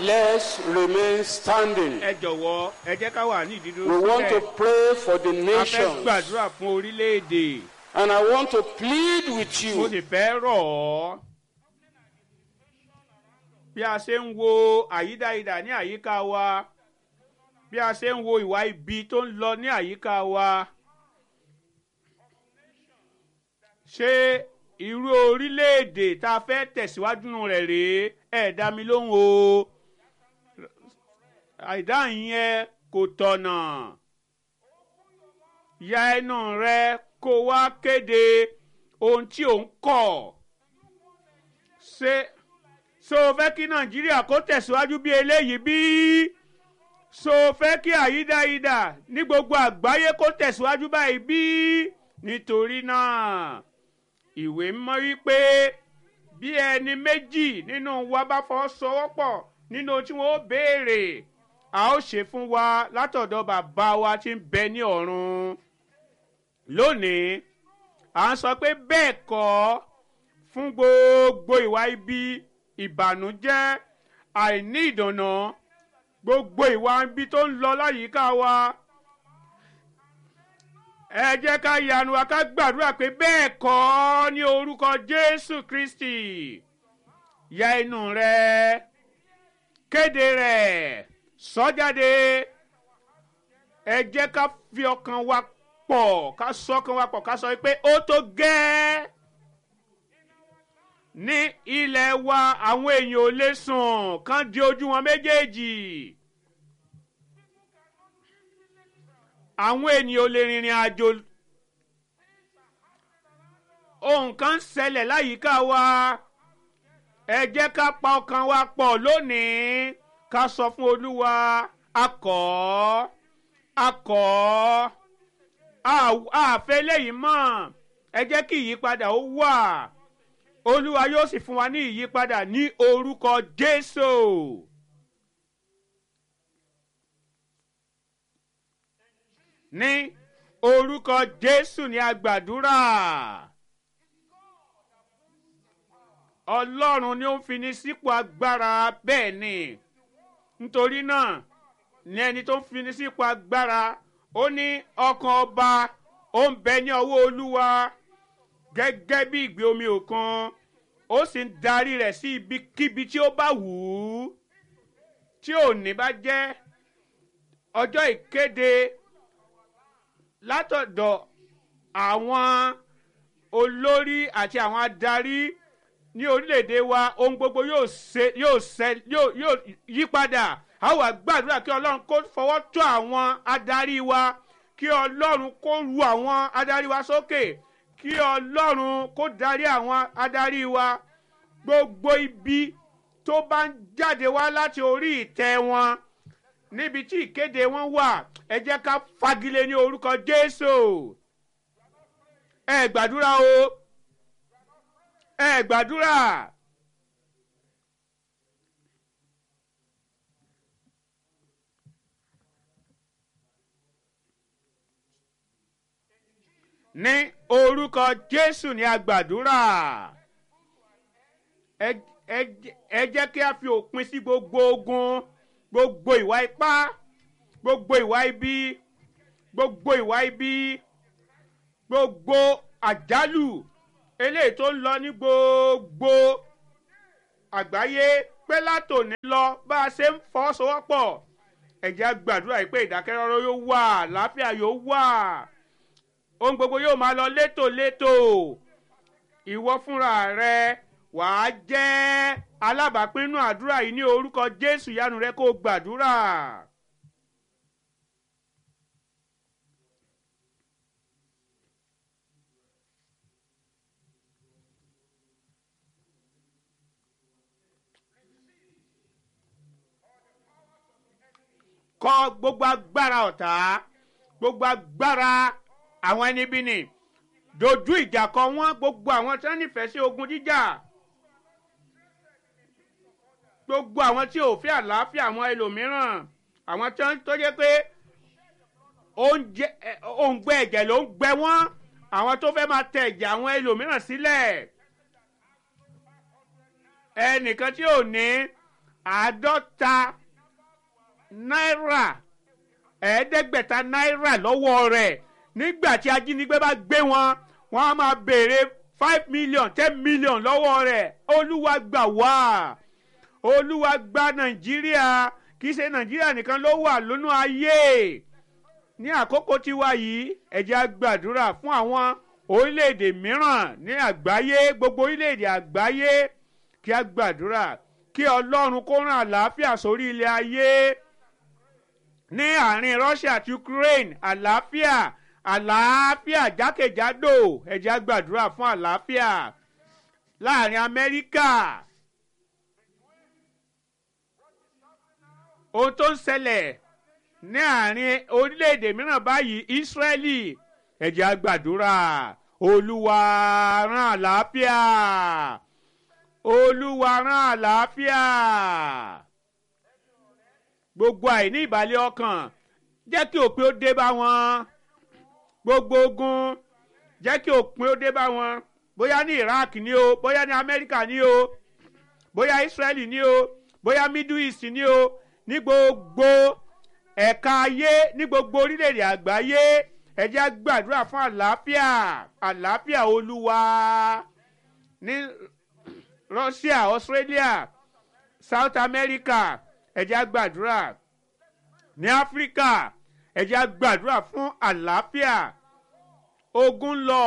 Let's remain standing. ẹ jọ̀wọ́ ẹ jẹ́ ká wà ní ìdídúró We want to sílẹ̀ pray for the a fẹ́ nations. gbàdúrà fún orílẹ̀-èdè And I want to plead with mo you sì fẹ́ rọ̀ ọ́ bí a ṣe ń wo àyídáyidà ní àyíká wa bí a ṣe ń wo ìwà ibi tó ń lọ ní àyíká wa ṣé irú orílẹ̀-èdè tá a fẹ́ tẹ̀síwájú nù rẹ̀ rèé ẹ̀ dá mi lóhùn o àìdáhùn yẹn kò tọ̀nà ya ẹnu rẹ kó wá kéde ohun tí ò ń kọ̀ ṣé ṣé o fẹ́ kí nàìjíríà kó tẹ̀síwájú bí eléyìí bí ṣé o fẹ́ kí àyídáyidà ní gbogbo àgbáyé kó tẹ̀síwájú báyìí bí nítorí náà ìwé mọ́ wípé bí ẹni méjì nínú wa bá fọwọ́sowọ́pọ̀ nínú ohun tí wọ́n ó béèrè a ó ṣe fún wa látọ̀dọ̀ bàbá wa tí ń bẹ ní ọ̀run lónìí à ń sọ pé bẹ́ẹ̀ kọ́ fún gbogbo ìwà ibi ìbànújẹ́ àìní ìdùnnà gbogbo ìwà ibi tó ń lọ láyìíká wa ẹ jẹ́ ká yanu wa ká gbàdúrà pé bẹ́ẹ̀ kọ́ ní orúkọ jésù kristi ya inú rẹ kéde rẹ sọ jáde ẹ jẹ́ ká fi ọkàn wa pọ̀ ká sọ ọkàn wa pọ̀ ká sọ pé ó tó gẹ́ẹ́ ní ilẹ̀ wa àwọn èèyàn ò lè sùn kán di ojú wọn méjèèjì àwọn ènìyàn ò lè rìnrìn àjò ohun kan ń ṣẹlẹ̀ láyìíká wa ẹ jẹ́ ká pa ọkàn wa pọ̀ lónìí ká sọ fún olúwa akọ̀ akọ̀ àfẹ́ lẹ́yìn mọ́ ẹ jẹ́ kí ìyípadà ó wà olúwa yóò sì fún wa ní ìyípadà ní orúkọ jésù. ní orúkọ jésù ní agbàdúrà ọlọ́run ni ó ń fini sípò agbára bẹ́ẹ̀ ni nítorí náà ní ẹni tó ń fini sípò agbára ó ní ọkàn ọba ó ń bẹ ní ọwọ́ olúwa gẹ́gẹ́ bí ìgbé omi òkun ó sì ń darí rẹ̀ sí ibikíbi tí ó bá wù ú tí òní bá jẹ́ ọjọ́ ìkéde látọ̀dọ̀ àwọn olórí àti àwọn adarí ní orílẹ̀-èdè wa ohun gbogbo yóò ṣe yóò ṣe yóò yóò yí padà a wà gbàdúrà kí ọlọ́run kó fọwọ́ tó àwọn adarí wa kí ọlọ́run kó ru àwọn adarí wa sókè kí ọlọ́run kó darí àwọn adarí wa gbogbo ibi tó bá ń jáde wá láti orí ìtẹ́ wọn níbi tí ìkéde wọn wà ẹ jẹ́ ká fagilé ní orúkọ jésù ẹ gbàdúrà o ẹ gbàdúrà. ní orúkọ jésù ní agbàdúrà ẹ jẹ́ kí a fi òpin sí gbogbo ogun gbogbo ìwà ipá gbogbo ìwà ibi gbogbo ìwà ibi gbogbo àjálù eléyìí tó ń lọ ní gbogbo àgbáyé pé látòní lọ bá a ṣe ń fọwọ́sowọ́pọ̀ ẹ̀jẹ̀ gbàdúrà yìí pé ìdákẹ́rọ́rọ́ yóò wà láfíà yóò wà ohun gbogbo yóò máa lọ létòlétò ìwọ fúnra rẹ wàá jẹ́ alábàápínú àdúrà yìí ní orúkọ jésù yánu rẹ kó gbàdúrà. kọ gbogbo agbára ọ̀tá gbogbo agbára àwọn ẹni bí ni dojú ìjà kọ wọn gbogbo àwọn tí wọn nífẹ̀ẹ́ sí ogun jíjà gbogbo àwọn tí ò fẹ́ àlàáfíà àwọn ẹlòmíràn àwọn tí wọn tó jẹ́ pé oúnjẹ òǹgbẹ ẹ̀jẹ̀ ló ń gbẹ wọ́n àwọn tó fẹ́ máa tẹ ẹ̀jẹ̀ àwọn ẹlòmíràn sílẹ̀ ẹnìkan tí ò ní àádọ́ta náírà ẹ̀ẹ́dẹ́gbẹ̀ta náírà lọ́wọ́ rẹ̀ nígbà tí ajínigbé bá gbé wọn wọ́n á máa béèrè five million ten million lọ́wọ́ rẹ̀ olúwa gbà wá olúwa gba nàìjíríà kì í ṣe nàìjíríà nìkan ló wà lónú ayé ní àkókò tiwa yìí ẹ jẹ́ á gbàdúrà fún àwọn orílẹ̀-èdè mìíràn ní àgbáyé gbogbo orílẹ̀-èdè àgbáyé kí á gbàdúrà kí ọlọ́run kó rán àlàáfíà sórí ilẹ̀ ayé ní àárín Russia àti Ukraine àlàáfíà àlàáfíà jákèjádò ẹ jẹ́ á gbàdúrà fún àlàáfíà láàrin Amẹ́ríkà ohun tó ń ṣẹlẹ̀ ní àárín orílẹ̀-èdè mìíràn báyìí Ísírẹ́lì ẹ jẹ́ á gbàdúrà Olúwa rán àlàáfíà Olúwa rán àlàáfíà gbogbo àìní ìbàlẹ̀ ọkàn jẹ́ kí òpin ó dé bá wọn gbogbo ogun jẹ́ kí òpin ó dé bá wọn bóyá ní Iraq ni o bóyá ní Amẹ́ríkà ni o bóyá Israeli ni o bóyá Middle East ni o ní gbogbo ẹ̀ka ayé ní gbogbo orílẹ̀-èdè àgbáyé ẹ jẹ́ á gbàdúrà fún àlàáfíà àlàáfíà Olúwa ní Russia Australia South America ẹ jẹ́ á gbàdúrà ní Áfíríkà ẹ jẹ́ á gbàdúrà fún àlàáfíà ogun lọ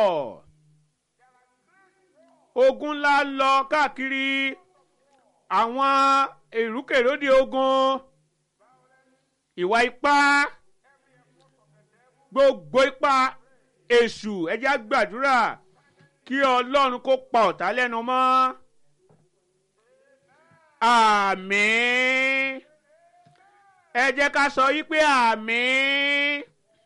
ogun ńlá lọ káàkiri àwọn èrúkèrúdò ogun ìwà ipá gbogbo ipá èṣù ẹ jẹ́ á gbàdúrà kí Ọlọ́run kó pa ọ̀tá lẹ́nu mọ́ àmín ẹ jẹ́ ká sọ yí pé àmín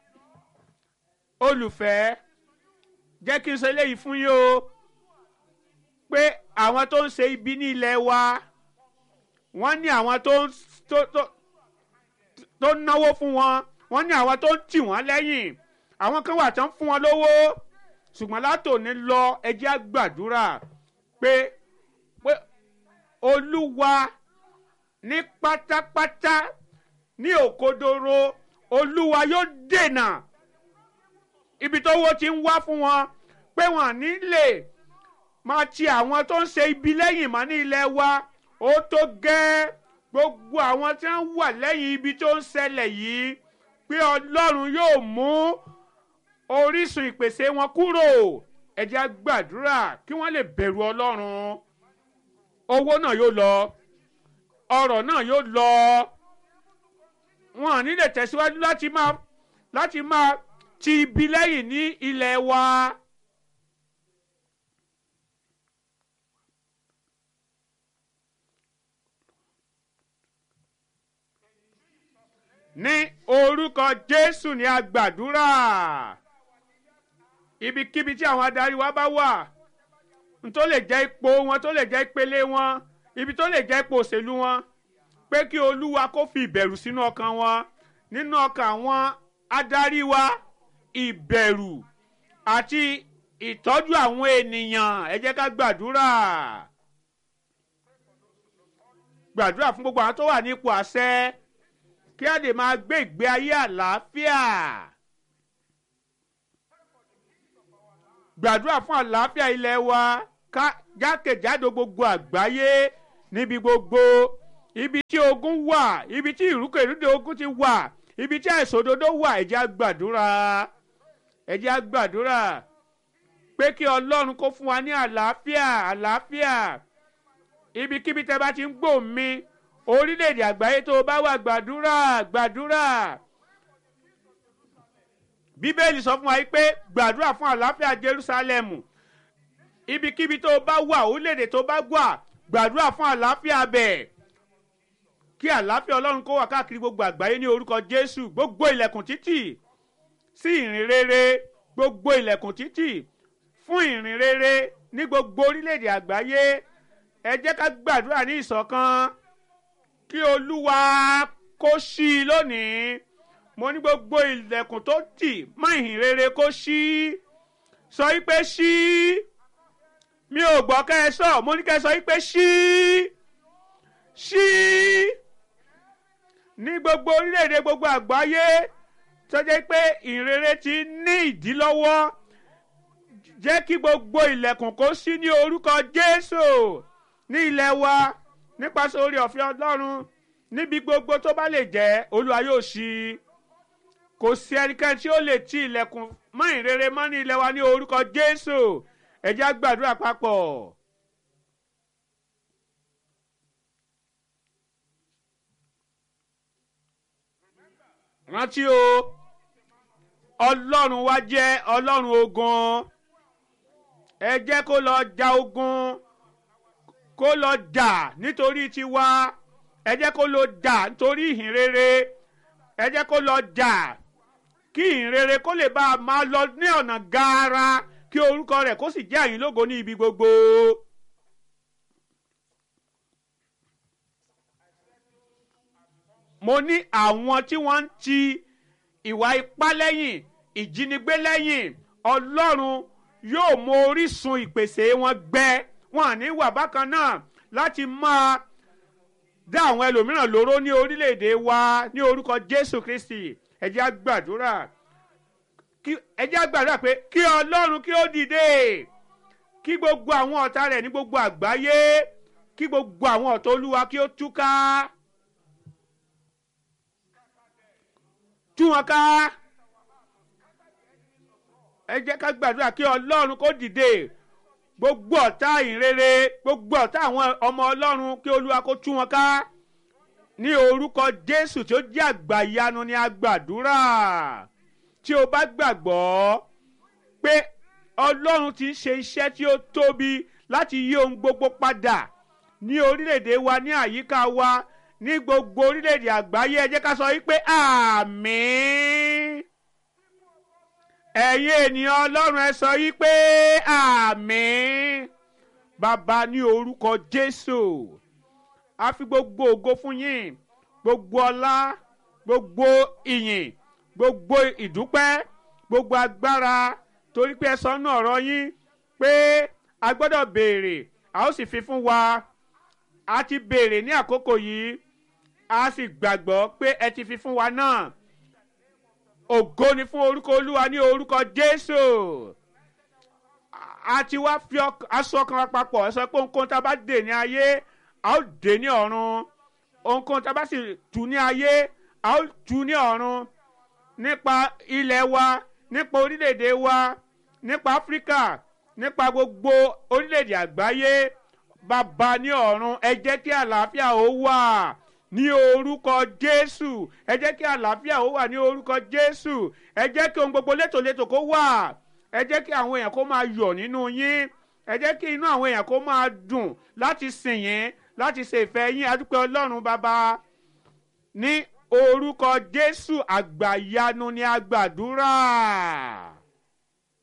olùfẹ́ jẹ́ kí n sọ eléyìí fún yín o pé àwọn tó ń ṣe ibi ní ilẹ̀ wa wọ́n ní àwọn tó ń tó tó tó ń náwó fún wọn wọ́n ní àwọn tó ń tì wọ́n lẹ́yìn àwọn kan wà tó ń fún wọn lówó ṣùgbọ́n látòní lọ ẹ jẹ́ á gbàdúrà pé pé olúwa ní pátápátá ní òkodoro olúwa yóò dènà ibi tó wó ti ń wá fún wọn pé wọn ní lè máa ti àwọn tó ń ṣe ibi lẹ́yìn mọ́ ní ilẹ̀ wa ó tó gẹ́ gbogbo àwọn tí wọ́n wà lẹ́yìn ibi tó ń ṣẹlẹ̀ yìí pé ọlọ́run yóò mú orísun ìpèsè wọn kúrò ẹ jẹ́ á gbàdúrà kí wọ́n lè bẹ̀rù ọlọ́run owó náà yóò lọ ọrọ̀ náà yóò lọ wọn ò ní lè tẹ̀síwájú láti máa láti máa ti ibi lẹ́yìn ní ilẹ̀ wa. ní orúkọ Jésù ni a gbàdúrà ibikíbi tí àwọn adarí wa bá wà tó lè jẹ́ ipò wọn tó lè jẹ́ ìpele wọn ibi tó lè jẹ́ ipò òṣèlú wọn pé kí Olúwa kó fi ìbẹ̀rù sínú ọkàn wọn nínú ọkàn àwọn adarí wa ìbẹ̀rù àti ìtọ́jú àwọn ènìyàn ẹ jẹ́ ká gbàdúrà gbàdúrà fún gbogbo àwọn tó wà ní ipò àṣẹ kí á lè máa gbé ìgbé ayé àlàáfíà gbàdúrà fún àlàáfíà ilẹ̀ wa ká jákèjádò gbogbo àgbáyé níbi gbogbo ibi tí ogun wà ibi tí ìrúkèrúdò ogun ti wà ibi tí àìṣòdodo wà ẹ jẹ́ á gbàdúrà ẹ jẹ́ á gbàdúrà pé kí ọlọ́run kó fún wa ní àlàáfíà àlàáfíà ibikíbi tẹ́ bá ti ń gbọ́ mi orílẹ̀-èdè àgbáyé tó o bá wà gbàdúrà gbàdúrà bíbélì sọ fún wa pé gbàdúrà fún àlàáfíà Jerúsálẹ́mù ibikíbi tó o bá wà orílẹ̀-èdè tó o bá wà gbàdúrà fún àlàáfíà bẹ̀ kí àlàáfíà ọlọ́run kó wà káàkiri gbogbo àgbáyé ní orúkọ Jésù gbogbo ilẹ̀kùn títì sí ìrìn rere gbogbo ilẹ̀kùn títì fún ìrìn rere ní gbogbo orílẹ̀-èdè àgbáyé ẹ jẹ́ ká gbàdúrà ní ìṣọ̀kan kí olúwa kó ṣí i lónìí mo ní gbogbo ilẹ̀kùn tó tì mọ́ ìhìn rere kó ṣí sọ wípé ṣí mi ò gbọ́ kẹ́ ẹ sọ mo ní kẹ́ ẹ sọ wípé ṣí ṣí ní gbogbo orílẹ̀-èdè gbogbo àgbáyé tó jẹ́ pé ìrere ti ní ìdí lọ́wọ́ jẹ́ kí gbogbo ilẹ̀kùn kó ṣí ní orúkọ Jésù ní ilẹ̀ wa nípasẹ̀ orí ọ̀fẹ́ Ọlọ́run níbi gbogbo tó bá lè jẹ́ Olúwa yóò ṣí kò sí ẹnikẹ́ni tí ó lè ti ilẹ̀kùn mọ́ ìrere mọ́ ní ilẹ̀ wa ní orúkọ Jésù ẹ jẹ́ á gbàdúrà papọ̀. rántí o ọlọ́run wa jẹ́ ọlọ́run ogun ẹ jẹ́ kó lọ ja ogun kó lọ jà nítorí tiwa ẹ jẹ́ kó lọ jà nítorí ìhìn rere ẹ jẹ́ kó lọ jà kí ìhìn rere kó lè bá a máa lọ ní ọ̀nà gaara kí orúkọ rẹ̀ kó sì jẹ́ àyìn lógo ní ibi gbogbo. mo ní àwọn tí wọ́n ń ti ìwà ipá lẹ́yìn ìjínigbé lẹ́yìn ọlọ́run yóò mọ orísun ìpèsè wọn gbẹ wọn à ní wà bákan náà láti máa dá àwọn ẹlòmíràn lóró ní orílẹ̀-èdè wa ní orúkọ Jésù Kristi ẹ jẹ́ á gbàdúrà ẹ jẹ́ á gbàdúrà pé kí ọlọ́run kí ó dìde kí gbogbo àwọn ọ̀tá rẹ̀ ní gbogbo àgbáyé kí gbogbo àwọn ọ̀tá olúwa kí ó túká. tú wọn ká ẹ jẹ́ ká gbàdúrà kí ọlọ́run kó dìde gbogbo ọ̀tá ìrere gbogbo ọ̀tá àwọn ọmọ ọlọ́run kí olúwa kó tú wọn ká ní orúkọ jésù tí ó jẹ́ àgbàyanu ni a gbàdúrà tí o bá gbàgbọ́ pé ọlọ́run ti ń ṣe iṣẹ́ tí ó tóbi láti yí ohun gbogbo padà ní orílẹ̀-èdè wa ní àyíká wa ní gbogbo orílẹ̀-èdè àgbáyé ẹ jẹ́ ká sọ wípé àmín ẹ̀yin ènìyàn ọlọ́run ẹ sọ wípé àmín bàbá ní orúkọ jésù a fi gbogbo ògo fún yín gbogbo ọlá gbogbo ìyìn gbogbo ìdúpẹ́ gbogbo agbára torí pé ẹ sọ nù ọ̀rọ̀ yín pé a gbọ́dọ̀ béèrè a ó sì fi fún wa a ti béèrè ní àkókò yìí a sì gbàgbọ́ pé ẹ ti fi fún wa náà ògo ni fún orúkọ olúwa ní orúkọ jésù a ti wá fi aṣọ kan papọ̀ ẹ sọ pé ohunkóhun tá a bá dè ní ayé a ó dè ní ọ̀run ohunkóhun tá a bá sì tú ní ayé a ó tú ní ọ̀run nípa ilẹ̀ wa nípa orílẹ̀-èdè wa nípa áfíríkà nípa gbogbo orílẹ̀-èdè àgbáyé bàbá ní ọ̀run ẹ jẹ́ kí àlàáfíà ó wà ní orúkọ jésù ẹ jẹ́ kí àlàáfíà ó wà ní orúkọ jésù ẹ jẹ́ kí ohun gbogbo létòlétò kó wà ẹ jẹ́ kí àwọn èèyàn kó máa yọ̀ nínú yín ẹ jẹ́ kí inú àwọn èèyàn kó máa dùn láti sìn yín láti ṣe ìfẹ́ yín adúpẹ́ ọlọ́run bàbá ní orúkọ jésù àgbàyanu ni a gbàdúrà.